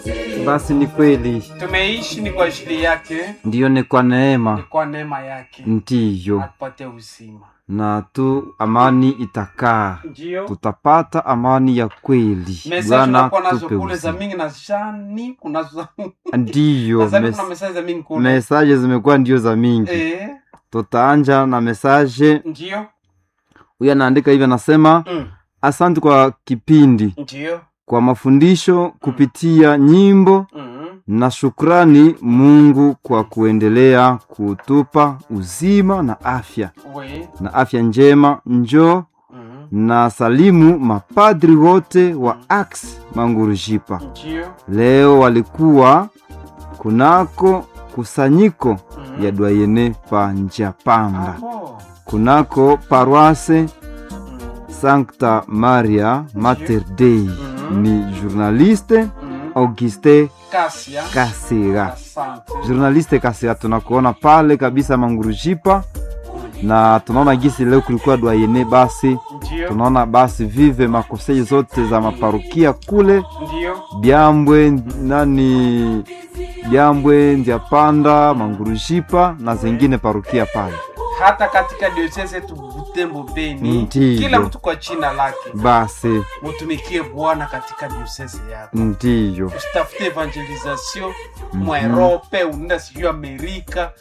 Basi ni kweli, tumeishi ni kwa ajili yake, ndiyo ni kwa ni neema, kwa neema yake ndiyo atupatie uzima. na tu amani itakaa, Ndio tutapata amani ya kweli. mesaji Bwana unakuwa nazo tupe kule za uzima. mingi na shani kunazo Ndiyo, nadhani mes kuna mesaji za mingi kule mesaje zimekuwa ndio za mingi. eh, Tutaanja na mesaje. ndio Huyu anaandika hivi, anasema mm, asante kwa kipindi, ndio kwa mafundisho kupitia nyimbo mm, na shukrani Mungu kwa kuendelea kutupa uzima na afya we na afya njema. Njoo mm, na salimu mapadri wote wa Ax Mangurujipa. ndio Leo walikuwa kunako kusanyiko mm, ya Dwayene pa Njapanda, abo, kunako paroisse mm, Sancta Maria Mater Dei. Mhm. Ni journaliste mm, Auguste Kasia Kasira. asante Journaliste Kasira, tunakuona pale kabisa Mangurujipa, na tunaona gisi leo kulikuwa Dwayene, basi ndio tunaona basi vive makosei zote za maparukia kule ndio Byambwe nani Byambwe Ndyapanda Mangurujipa na zingine parukia pale. hata katika diocese yetu Butembo Beni, Ndiyo. kila mtu kwa jina lake Basi mutumikie Bwana katika diocese yako. ndiyo usitafute evangelisation mwa Europe, unaenda sijui Amerika,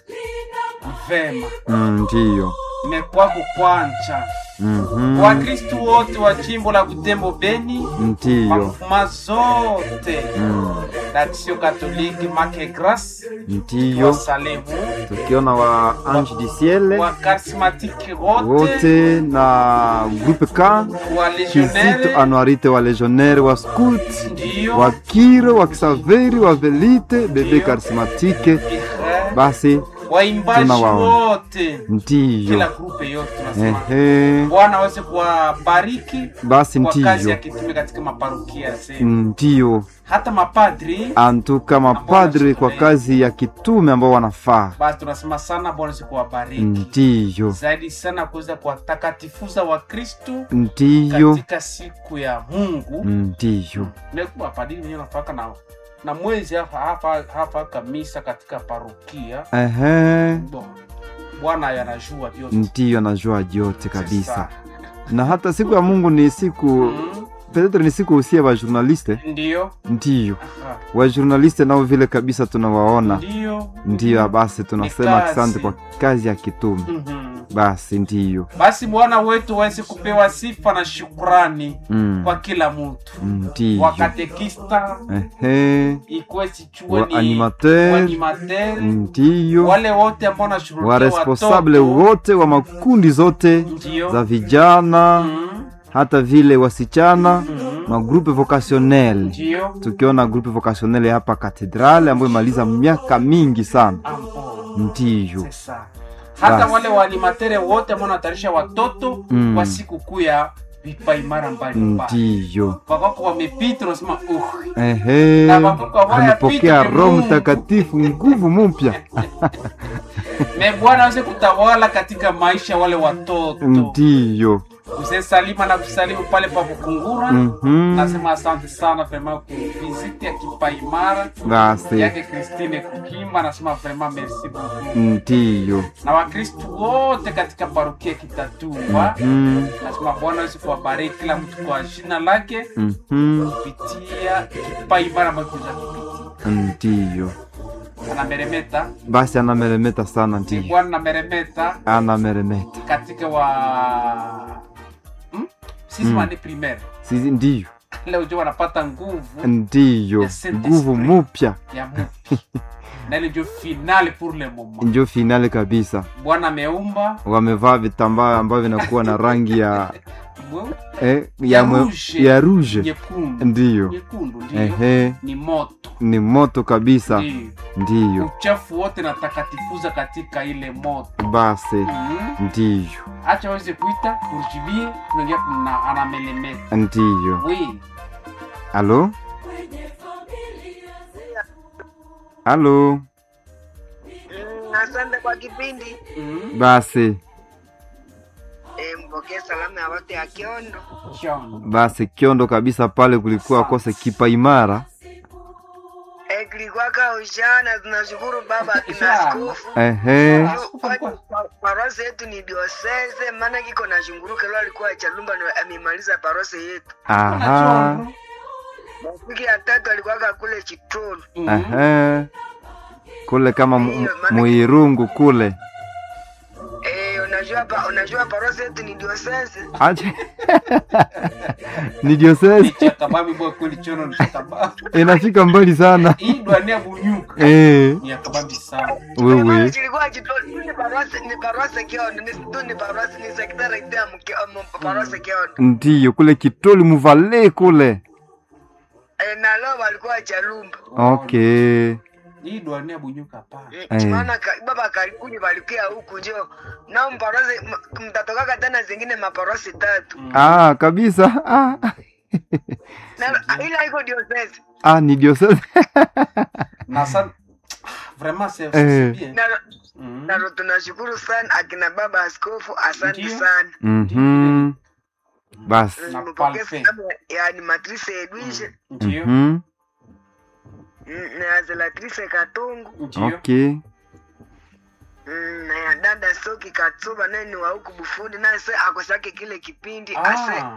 vema Mm, ndiyo mekwako kwanja. Mhm. Wakristu wote wa jimbo la Butembo Beni, ndiyo mafuma zote Mm, d'Action Catholique Make Grace ndiyo wasalimu, tukiona wa Ange du Ciel wa charismatique wote, wote na groupe K wa Kizito legionnaire Anuarite wa legionnaire wa scout ndio wa Kiro wa Kisaveri wa Velite bebe Ndiyo. karismatike. Ihe, Basi waimbaji tunawaona. wote, ndiyo kila grupe yote tunasema ehe, Bwana aweze kuwabariki basi kwa kazi ya ndiyo kitume katika maparokia zenu, ndiyo hata mapadri. antuka mapadri kwa kazi ya kitume ambao wanafaa. Basi tunasema sana, Bwana aweze kuwabariki Ndiyo zaidi sana, kuweza kuwatakatifuza Wakristu ndiyo katika siku ya Mungu. ndiyo Nekuwa padri wenyewe nafaka na na mwezi hapa hapa hapa kamisa katika parokia. ehe, Bo, Bwana yanajua vyote ndiyo anajua yote kabisa. Sasa, Na hata siku ya Mungu ni siku mm, petetre ni siku usia wa journaliste ndio ndiyo Aha, wa journaliste nao vile kabisa tunawaona ndio ndiyo. Basi tunasema kazi. asante kwa kazi ya kitume. Mhm. Basi ndiyo Basi Bwana wetu waweze kupewa sifa na shukrani mm. kwa kila mtu, ndiyo wakatekista ehe, ikuwe sichue wa ni animateur waanimateur, ndiyo wale wote ambao wanashughulikia wa responsable watoto, wote wa makundi zote ndio za vijana Mhm, hata vile wasichana mhm, magrupe vocationnel ndio tukiona grupe vocationnel hapa katedrale ambayo imaliza miaka mingi sana ambo ndiyo sasa hata Basi. wale waanimatere wote ambao wanatayarisha watoto Mm. kwa sikukuu ya vipaimara mbalimbali ndiyo wakako wamepita, unasema uh, ehe Na mabuku ambayo amepokea yapita ni roho Mungu. mtakatifu nguvu mpya me Bwana aweze kutawala katika maisha ya wale watoto. ndiyo Mzee Salima na kusalimu pale pa Bukungura. Mhm. Nasema asante sana vraiment ku visite ya Kipaimara basi yake Christine Kukimba, nasema vraiment merci beaucoup. ndiyo Na Wakristu wote katika parokia Kitatumba, Mhm. nasema Bwana aweze kuwabariki kila mtu kwa jina lake Mhm. kupitia Kipaimara ambayo kuja ndiyo anameremeta basi anameremeta sana ni ndiyo Bwana nameremeta anameremeta katika wa hmm? sisi Mm. wani primaire Sisi- ndiyo leo jo wanapata nguvu ndiyo Ya Saint nguvu Esprit. mupya ya mupi na ile jo finale pour le moment. njo finale kabisa Bwana ameumba wamevaa vitambaa ambavyo vinakuwa na rangi ya bu- eh, Ya ya, mwe- rouge. ya rouge nyekundu ndiyo nyekundu ndio ehe ni moto ni moto kabisa ndio ndiyo uchafu wote na takatifuza katika ile moto basi mm. ndiyo acha waweze kuita urjibie tunaingia kuna anamelemeta ndiyo oui alo alo Mm, asante kwa kipindi mm. basi e, mpokee salamu ya watu ya Kiondo. John. basi kiondo kabisa pale kulikuwa kose kipa imara kilikwaka ushana. Tunashukuru baba kina Ushana. askofu ehe Askofu alikuwa- parose yetu ni diosese, maana kiko na shunguruke lo alikuwa Chalumba ndo amemaliza parose yetu. aha Rafiki ya tatu alikuwaka kule Chitoro. Mhm. ehe kule kama mu- muirungu kule Eh, unajua pa, unajua parose yetu ni diosese. aje ni diocese Ichakababi bwa kweli chono ni chakababi. inafika mbali sana Hii dwania bunyuka. eh Ni ya kababi sana. wewe Chilikuwa Chitoro, ni parose ni parose Kiondo, ni tu ni parose ni sekretari ya mke parose Kiondo. ndiyo kule kitoli muvale kule Eh, na leo walikuwa Chalumba. okay Hii dwania bunyuka hapana. Eh. maana ka, baba karibuni walikia huku njo nao mparose m- mtatokaka tena zingine maparose tatu Mm. ah kabisa ah, na ila iko diocese ah ni diocese Na sa vraiment c'est Eh. c'est bien. na Mhm. nalo tunashukuru sana akina baba askofu asante Ndiyo. sana mhm basi Na mpokee palpe. salamu ya animatrice edwishe Ndio. mhm mm, na ya zelatrice katungu Ndio. okay mm, na ya dada soki katsuba naye ni wa huku bufundi naye se akosake kile kipindi ase Ah.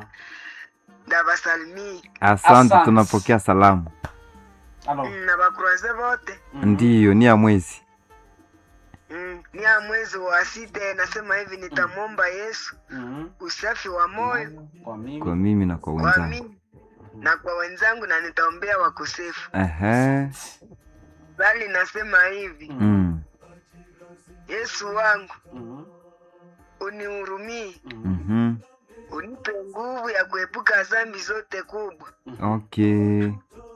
davasalimii asante Asante. tunapokea salamu Alors. mm, na bakuraze vote mhm. ndiyo ni ya mwezi Mm, ni ya mwezi wa sita nasema hivi nitamwomba Yesu Mhm. usafi wa moyo Kwa mimi. kwa mimi na kwa kwa wenzangu mimi na kwa wenzangu na nitaombea wakosefu. ehe Bali nasema hivi, Mhm. mm. Yesu wangu Mhm. unihurumie, Mhm. mhm unipe nguvu ya kuepuka dhambi zote kubwa. okay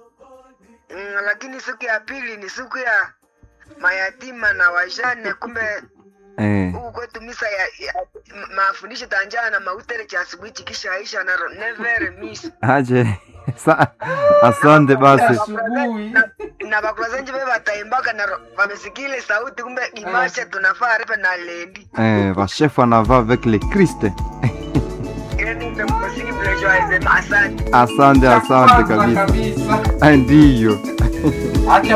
Mm, lakini siku ya pili ni siku ya mayatima na wajane. Kumbe eh huku kwetu misa ya, ya ma- mafundisho tanjana na mautere cha asubuhi chikishaisha na ro- never miss aje Sa asante basi Asubuhi. na, na bakulazenji be bataimbaka na ro- wamesikile sauti kumbe imashe tunafaa ripe na lendi eh vashefu anava avec le Christ yani mmemusiki mlejoaizema asante asante asante Kwanza kabisa kabisa. Eh, ndiyo Acha